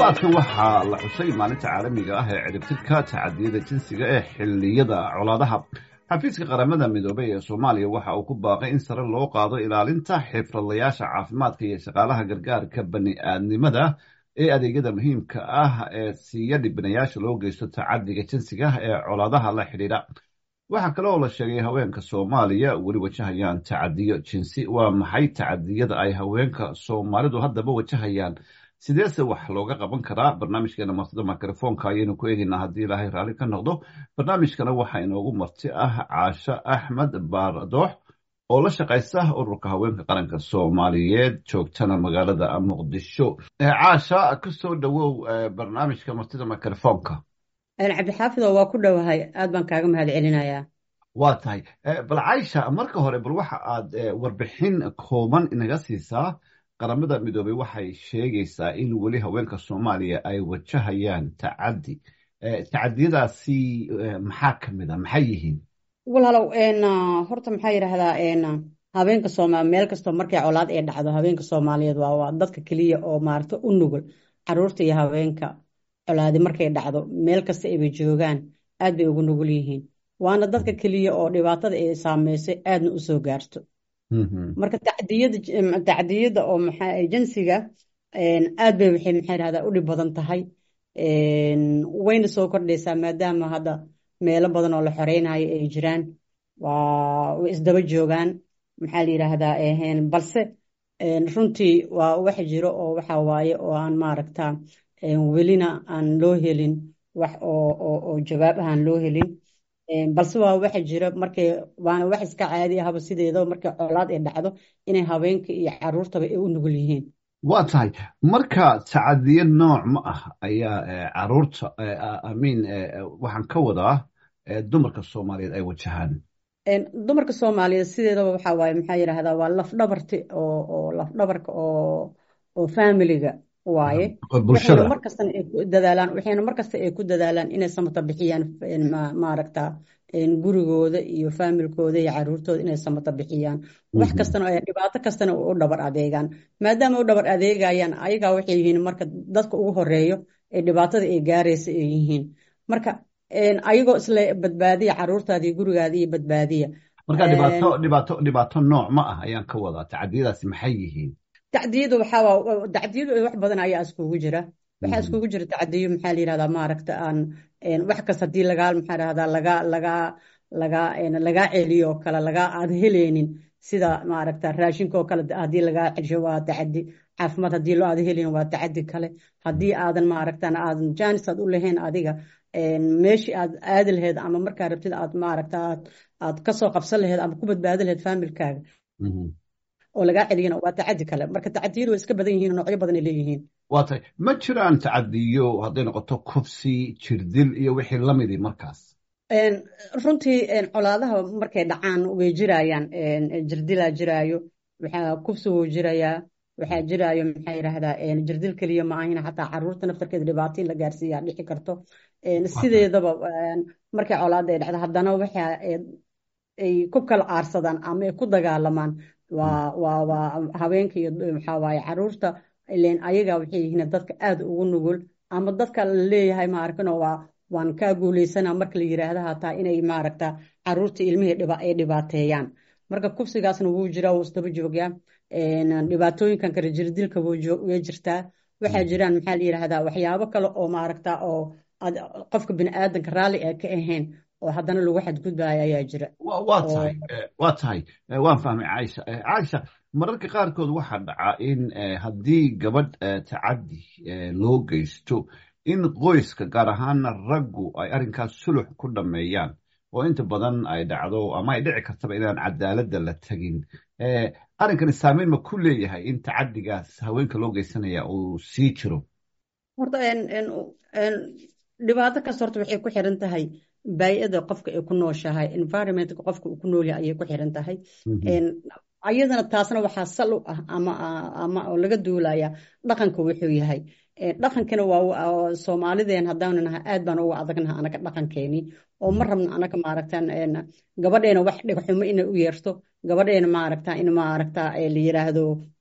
toddobaadkan waxaa la xusay maalinta caalamiga ah ee ciribtirka tacadiyada jinsiga ee xilliyada colaadaha xafiiska qaramada midoobey ee soomaaliya waxa uu ku baaqay in sare loo qaado ilaalinta xirfadlayaasha caafimaadka iyo shaqaalaha gargaarka bani aadnimada ee adeegyada muhiimka ah ee siiya dhibanayaasha loo geysto tacadiga jinsiga ee colaadaha la xidhiidha waxaa kale oo la sheegay haweenka soomaaliya weli wajahayaan tacadiyo jinsi waa maxay tacadiyada ay haweenka soomaalidu haddaba wajahayaan sideese wax looga qaban karaa barnaamijkeena martida mikrofoonka ayaynu ku eegeynaa haddii ilaahay raalli ka noqdo barnaamijkana waxaa inoogu marti ah caasho axmed baardoox oo la shaqaysa ururka haweenka qaranka soomaaliyeed joogtana magaalada muqdisho caasha kasoo dhowow barnaamijka martida mikrofoonka cabdixaafido waa ku dhowahay aad baan kaaga mahad celinayaa waa tahay bal caysha marka hore bal waxa aad warbixin kooban inaga siisaa qaramada midoobey waxay sheegaysaa in weli haweenka soomaaliya ay wajahayaan tacadi tacadiyadaasi maxaa ka mid a maxay yihiin walaalow horta maxaa yidhaahdaa habeenka sooma meel kastoo markay colaad ee dhacdo habeenka soomaaliyeed waa dadka keliya oo maarata u nugul caruurta iyo habeenka colaadi markay dhacdo meel kasta ayba joogaan aad bay ugu nugul yihiin waana dadka keliya oo dhibaatada ay saameysay aadna u soo gaarto marka tacdiyada tacdiyada oo maxaa jinsiga aad bay waxay maxaa yidhahdaa u dhib badan tahay wayna soo kordhaysaa maadaama hadda meelo badan oo la xoreynayo ay jiraan waa way isdaba joogaan maxaa la yidhaahdaa balse runtii waa wax jiro oo waxa waaye oo aan maaragta welina aan loo helin wax oo jawaab ahaan loo helin balse waa waxa jira markay waana wax iska caadi ahaba sideedaba markay colaad ay dhacdo inay haweenka iyo caruurtaba ay u nugul yihiin waa tahay marka tacadiyo nooc ma ah ayaa caruurta amiin waxaan ka wadaa dumarka soomaaliyeed ay wajahaan dumarka soomaaliyeed sideedaba waxa waaye maxaa yidhaahdaa waa lafdhabarti oo oo lafdhabarka oo oo familiga waaye bulshada markastana ay ku dadaalaan waxayna markasta ay ku dadaalaan inay samata bixiyaan maaragta gurigooda iyo faamilkooda iyo caruurtooda inay samata bixiyaan wax kastana dhibaato kastana u dhabar adeegaan maadaama u dhabar adeegayaan ayagaa waxay yihiin marka dadka ugu horeeyo ee dhibaatada ay gaaraysa ay yihiin marka ayagoo isla badbaadiya caruurtaada iyo gurigaada iyo badbaadiya marka dhibaato dhibaato dhibaato nooc ma ah ayaan ka wadaa tacadiyadaasi maxay yihiin tacdiyadu waxaa tacdiyadu wax badan ayaa iskugu jira waxaa iskugu jira tacdiyo maxaa la yidhahdaa maaragta aan wax kasta haddii lagaa maxaa dhahdaa laga lagaa lagaa lagaa celiyo oo kale lagaa aad heleynin sida maaragta raashinka oo kale haddii lagaa celsho waa tacadi caafimaad haddii loo aad helin waa tacadi kale haddii aadan maaragtan aadan jaanis aad u lahayn adiga meeshii aad aadi lahayd ama markaa rabtid aad maaragta aad aad kasoo qabsan lahayd ama ku badbaadi lahayd faamilkaaga oo lagaa celiyana waa tacadi kale marka tacadiyadu way iska badan yihiin noocyo badan ay leeyihiin waa tahay ma jiraan tacadiyo hadday noqoto kufsi jirdil iyo wixii lamidi markaas runtii colaadaha markay dhacaan way jirayaan jirdilaa jiraayo waxaa kufsi wuu jirayaa waxaa jiraayo maxaa yidhaahdaa jirdil keliya ma ahina xataa caruurta naftarkeeda dhibaato in la gaarsiiyaa dhici karto sideedaba markay colaada ay dhacdo haddana waxa ay ku kala aarsadaan ama ay ku dagaalamaan waa waa waa haweenka iyo maxaa waaye caruurta ileen ayaga waxay yihiin dadka aad ugu nugul ama dadka la leeyahay maarkano waa waan kaa guuleysana marka la yiraahda hataa inay maaragta caruurta ilmihii ay dhibaateeyaan marka kufsigaasna wuu jiraa wuu isdaba joogyaa dhibaatooyinkan kale jirdilka way jirtaa waxaa jiraan maxaa la yidhaahdaa waxyaabo kale oo maaragta oo qofka biniaadanka raalli ee ka ahayn oo haddana lagu xadgudbaayo ayaa jira waa tahay waa tahay waan fahmay caaisha caaisha mararka qaarkood waxaa dhacaa in haddii gabadh tacadi loo geysto in qoyska gaar ahaana raggu ay arrinkaas sulux ku dhammeeyaan oo inta badan ay dhacdo ama ay dhici kartaba inaan cadaaladda la tegin arrinkani saameyn ma ku leeyahay in tacadigaas haweenka loo geysanaya uu sii jiro horta dhibaato kasta horta waxay ku xiran tahay baay'ada qofka ay ku nooshahay environmentka qofka uu ku nool yahay ayay ku xiran tahay ayadana taasna waxaa sal u ah ama ama oo laga duulaya dhaqanka wuxuu yahay dhaqankana waa soomaalideen haddaanu nahay aad baan uga adagnaha anaga dhaqankeeni oo ma rabno anaga maaragta gabadheena wax dhegxumo inay u yeerto gabadheena maaragta in maaragta la yiraahdo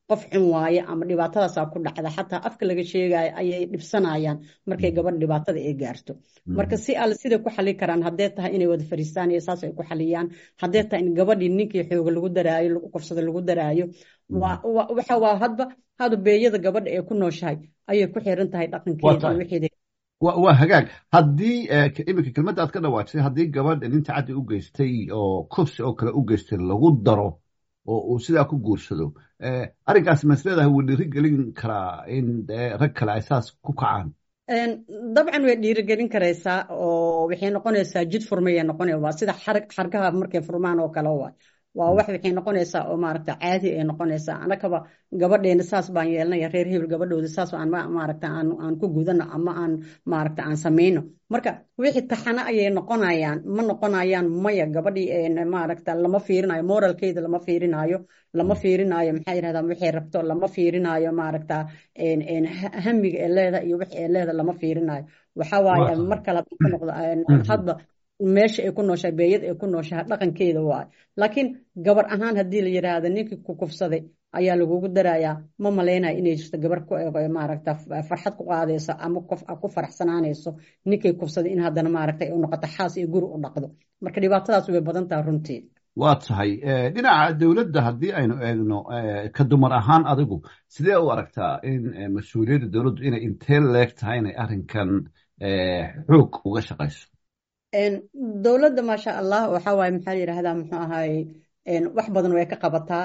qof xun waaye ama dhibaatadaasaa ku dhacda xataa afka laga sheegayo ayay dhibsanayaan markay gabadh dhibaatada ay gaarto marka si alle siday ku xali karaan haddee tahay inay wada fariistaan iyo saas ay ku xaliyaan haddee tahay in gabadhii ninkii xooga lagu daraayo lagu kufsada lagu daraayo waxa waa hadba hadu beeyada gabadha ee ku nooshahay ayay ku xiran tahay dhaqankeeda iyo wixeeda waa hagaag haddii iminka kelmadda aad ka dhawaajisay haddii gabadh nin tacaddi u geystay oo kufsi oo kale u geystay lagu daro oo uu sidaa ku guursado arrinkaas masleedahay wuu dhiiri gelin karaa in rag kale ay saas ku kacaan dabcan way dhiirigelin karaysaa oo waxay noqonaysaa jid furmayay noqonaya waa sida xargaha markay furmaan oo kale waay waa wax waxay noqonaysaa oo maaragta caadi ay noqonaysaa anakaba gabadheena saas baan yeelanaya reer hebel gabadhooda saas aan maaragta aan aan ku gudano ama aan maaragta aan samayno marka wixii taxano ayay noqonayaan ma noqonayaan maya gabadhii maaragta lama fiirinayo moralkeeda lama fiirinayo lama fiirinayo maxaa yidhahdaa waxay rabto lama fiirinayo maaragta hamiga ee leeda iyo wix ee leeda lama fiirinayo waxa waaye mar kale ka noqdo hadba meesha ay ku nooshahay beeyad ay ku nooshahay dhaqankeeda waayo laakiin gabar ahaan haddii la yidhaahdo ninkii ku kufsaday ayaa lagugu darayaa ma malaynayo inay jirto gabar maaragta farxad ku qaadayso ama ku faraxsanaanayso ninkay kufsaday in haddana maaragta u noqoto xaas iyo guri u dhaqdo marka dhibaatadaas way badan tahay runtii waa tahay dhinaca dowladda haddii aynu eegno ka dumar ahaan adigu sidee u aragtaa in mas-uuliyadda dowladdu inay intee leeg tahay inay arrinkan xoog uga shaqayso dowladda maasha allah waxa waaye maxaa la yidhaahdaa muxuu ahaay wax badan way ka qabataa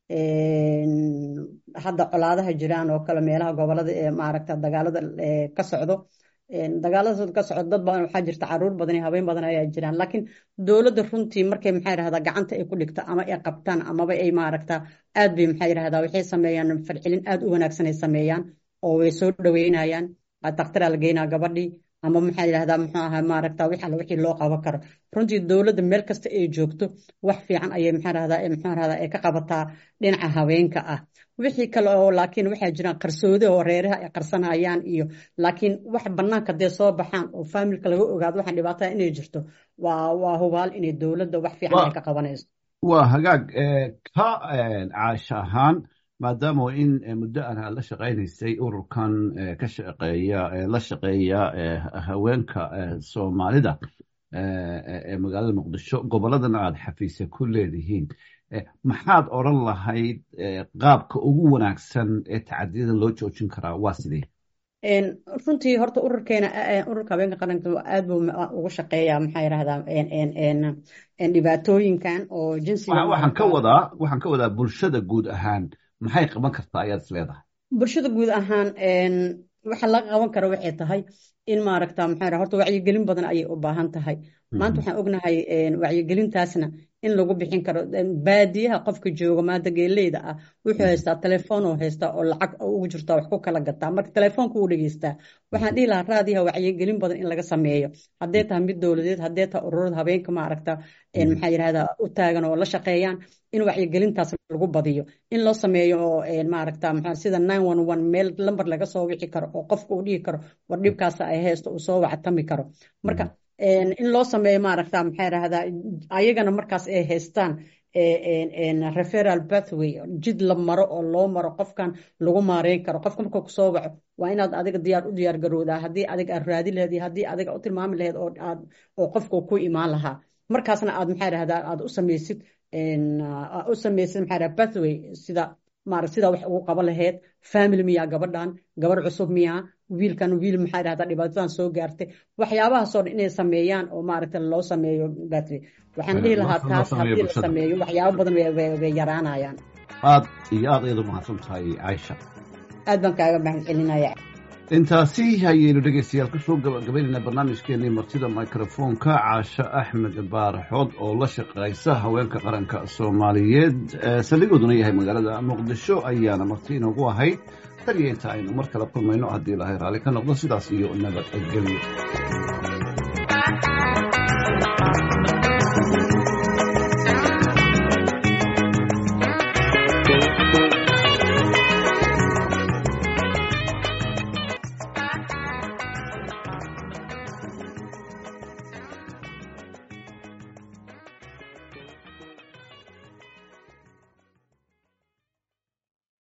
hadda colaadaha jiraan oo kale meelaha gobolada ee maaragta dagaalada ka socdo dagaaladaas ka socdo dad badan waxaa jirta caruur badan iyo habeen badan ayaa jiraan laakiin dowladda runtii markay maxaa yidhahdaa gacanta ay ku dhigto ama ay qabtaan amaba ay maaragta aad bay maxaa yidhahdaa waxay sameeyaan farcilin aad u wanaagsan ay sameeyaan oo way soo dhaweynayaan daktaraa la geynaa gabadhii ama maxaa yidhahdaa muxuu ahaa maaragta wix alla wixii loo qaban karo runtii dowladda meel kasta ay joogto wax fiican ayay maxaa rahdaa muxuu rahdaa ay ka qabataa dhinaca haweenka ah wixii kale oo laakiin waxaa jiraan qarsoodi oo reeraha ay qarsanayaan iyo laakiin wax banaanka dee soo baxaan oo faamilka laga ogaado waxaan dhibaatada inay jirto waa waa hubaal inay dowladda wax fiican ay ka qabanayso waa hagaag ka caasha ahaan maadaama in muddo aan la shaqaynaysay ururkan ka shaqeeya la shaqeeya haweenka soomaalida ee magaalada muqdisho gobolladana aada xafiisa ku leedihiin maxaad odran lahayd qaabka ugu wanaagsan ee tacadiyada loo joojin karaa waa sidee runtii horta ururkeena ururka habeenka qaranka aad buu ugu shaqeeyaa maxaa yidhahdaa dhibaatooyinkan oo jinsiga waxaan ka wadaa waxaan ka wadaa bulshada guud ahaan maxay qaban kartaa ayaad is leedahay bulshada guud ahaan waxa laga qaban kara waxay tahay in maaragta maxaa horta wacyigelin badan ayay u baahan tahay maanta waxaan ognahay wacyigelintaasna in lagu bixin karo baadiyaha qofka jooga maanta geeleyda ah wuxuu haystaa telefoon oo haystaa oo lacag ugu jirtaa wax ku kala gataa marka telefoonka uu dhegeystaa waxaan dhihi lahaa raadiyaha wacyigelin badan in laga sameeyo haddee tahay mid dowladeed haddee tahay ururada habeenka maaragta maxaa yidhahdaa u taagan oo la shaqeeyaan in wacyigelintaas lagu badiyo in loo sameeyo oo maaragta maxaa sida nine one one meel lambar laga soo wici karo oo qofka uu dhihi karo war dhibkaas ay haysto uu soo wactami karo marka in loo sameeyo maaragta maxaa yidhahdaa ayagana markaas ay haystaan referal pathway jid la maro oo loo maro qofkan lagu maareyn karo qofka marka kusoo waco waa inaad adiga diyaar u diyaar garowdaa haddii adiga aad raadi laheed iyo haddii adiga u tilmaami laheed oo aad oo qofka ku imaan lahaa markaasna aad maxaa yidhahdaa aad u samaysid u samaysid maxaa yidhahdaa pathway sida maarag sida wax ugu qaban laheyd family miyaa gabadhan gabar cusub miyaa wiilkan wiil maxaa yidhahdaa dhibaatadan soo gaartay waxyaabahaasoo dhan inay sameeyaan oo maaragta loo sameeyo battery waxaan dhihi lahaa taas haddii la sameeyo waxyaabo badan way yaraanayaan aad iyo aad ayadu mahadsan tahay caaisha aad baan kaaga mahad celinaya intaasi ayaynu dhegeystayaal kusoo gabagabaynayna barnaamijkeenii martida microfoonka caasho axmed baaraxood oo la shaqaysa haweenka qaranka soomaaliyeed saldhigooduna yahay magaalada muqdisho ayaana marti inoogu ahayd tan iyo inta aynu mar kale kulmayno haddii ilahay raalli ka noqdo sidaas iyo nabadgelyo